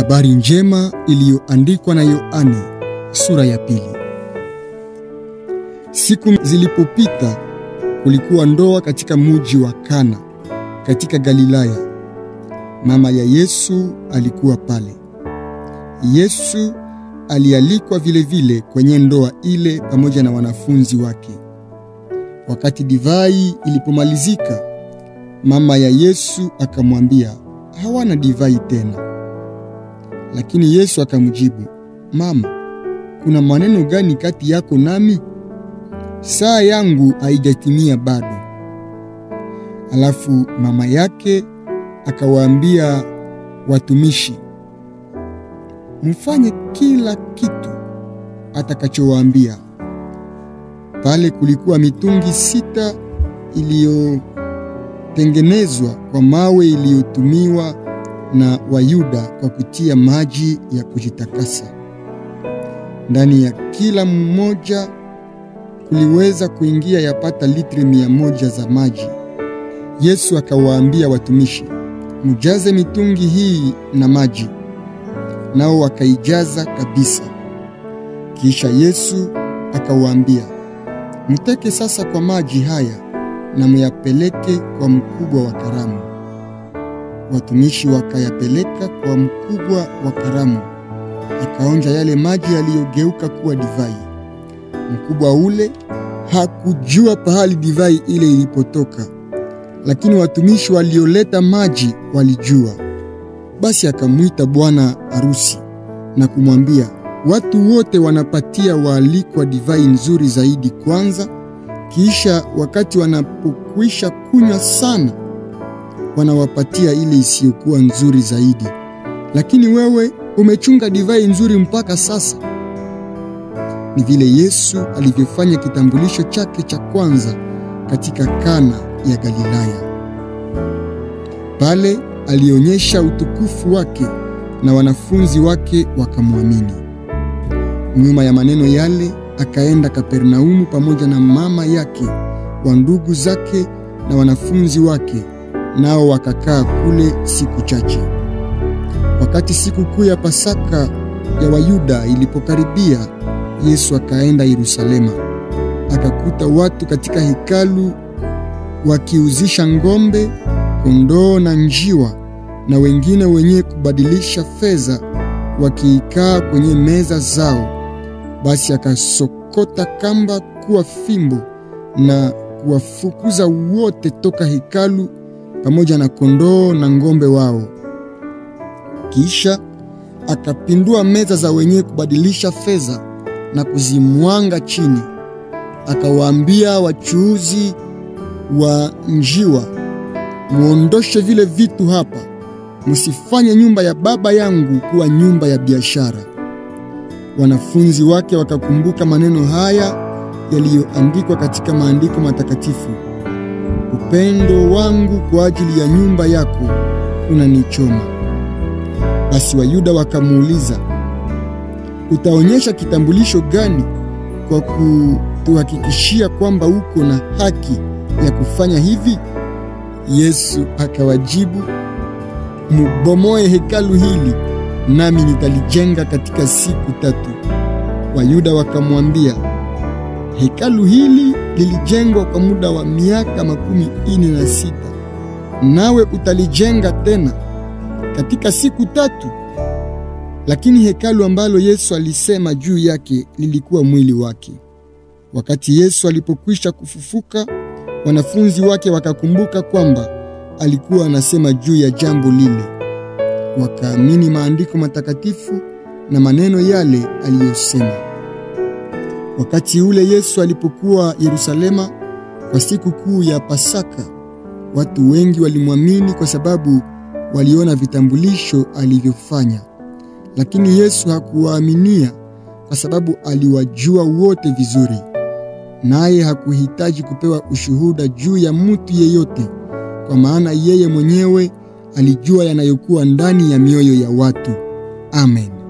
Habari njema iliyoandikwa na Yohane sura ya pili. Siku zilipopita, kulikuwa ndoa katika muji wa Kana katika Galilaya. Mama ya Yesu alikuwa pale. Yesu alialikwa vilevile vile kwenye ndoa ile pamoja na wanafunzi wake. Wakati divai ilipomalizika, mama ya Yesu akamwambia, hawana divai tena. Lakini Yesu akamjibu, Mama, kuna maneno gani kati yako nami? Saa yangu haijatimia bado. Alafu mama yake akawaambia watumishi, mfanye kila kitu atakachowaambia. Pale kulikuwa mitungi sita iliyotengenezwa kwa mawe iliyotumiwa na Wayuda kwa kutia maji ya kujitakasa. Ndani ya kila mmoja kuliweza kuingia yapata litri mia moja za maji. Yesu akawaambia watumishi, mujaze mitungi hii na maji, nao wakaijaza kabisa. Kisha Yesu akawaambia, mteke sasa kwa maji haya na muyapeleke kwa mkubwa wa karamu. Watumishi wakayapeleka kwa mkubwa wa karamu, akaonja yale maji yaliyogeuka kuwa divai. Mkubwa ule hakujua pahali divai ile ilipotoka, lakini watumishi walioleta maji walijua. Basi akamwita bwana harusi na kumwambia, watu wote wanapatia waalikwa divai nzuri zaidi kwanza, kisha wakati wanapokwisha kunywa sana wanawapatia ile isiyokuwa nzuri zaidi, lakini wewe umechunga divai nzuri mpaka sasa. Ni vile Yesu alivyofanya kitambulisho chake cha kwanza katika Kana ya Galilaya. Pale alionyesha utukufu wake na wanafunzi wake wakamwamini. Nyuma ya maneno yale, akaenda Kapernaumu pamoja na mama yake, wa ndugu zake na wanafunzi wake, nao wakakaa kule siku chache. Wakati siku kuu ya Pasaka ya Wayuda ilipokaribia, Yesu akaenda Yerusalema, akakuta watu katika hekalu wakiuzisha ng'ombe, kondoo na njiwa, na wengine wenye kubadilisha fedha wakiikaa kwenye meza zao. Basi akasokota kamba kuwa fimbo na kuwafukuza wote toka hekalu pamoja na kondoo na ng'ombe wao. Kisha akapindua meza za wenye kubadilisha fedha na kuzimwanga chini. Akawaambia wachuuzi wa njiwa, muondoshe vile vitu hapa, msifanye nyumba ya Baba yangu kuwa nyumba ya biashara. Wanafunzi wake wakakumbuka maneno haya yaliyoandikwa katika maandiko matakatifu, upendo wangu kwa ajili ya nyumba yako unanichoma. Basi Wayuda wakamuuliza, utaonyesha kitambulisho gani kwa kutuhakikishia kwamba uko na haki ya kufanya hivi? Yesu akawajibu, mubomoe hekalu hili nami nitalijenga katika siku tatu. Wayuda wakamwambia, hekalu hili lilijengwa kwa muda wa miaka makumi ine na sita, nawe utalijenga tena katika siku tatu? Lakini hekalu ambalo Yesu alisema juu yake lilikuwa mwili wake. Wakati Yesu alipokwisha kufufuka, wanafunzi wake wakakumbuka kwamba alikuwa anasema juu ya jambo lile. Wakaamini maandiko matakatifu na maneno yale aliyosema. Wakati ule Yesu alipokuwa Yerusalema kwa siku kuu ya Pasaka, watu wengi walimwamini kwa sababu waliona vitambulisho alivyofanya. Lakini Yesu hakuwaaminia kwa sababu aliwajua wote vizuri, naye hakuhitaji kupewa ushuhuda juu ya mtu yeyote, kwa maana yeye mwenyewe alijua yanayokuwa ndani ya mioyo ya watu. Amen.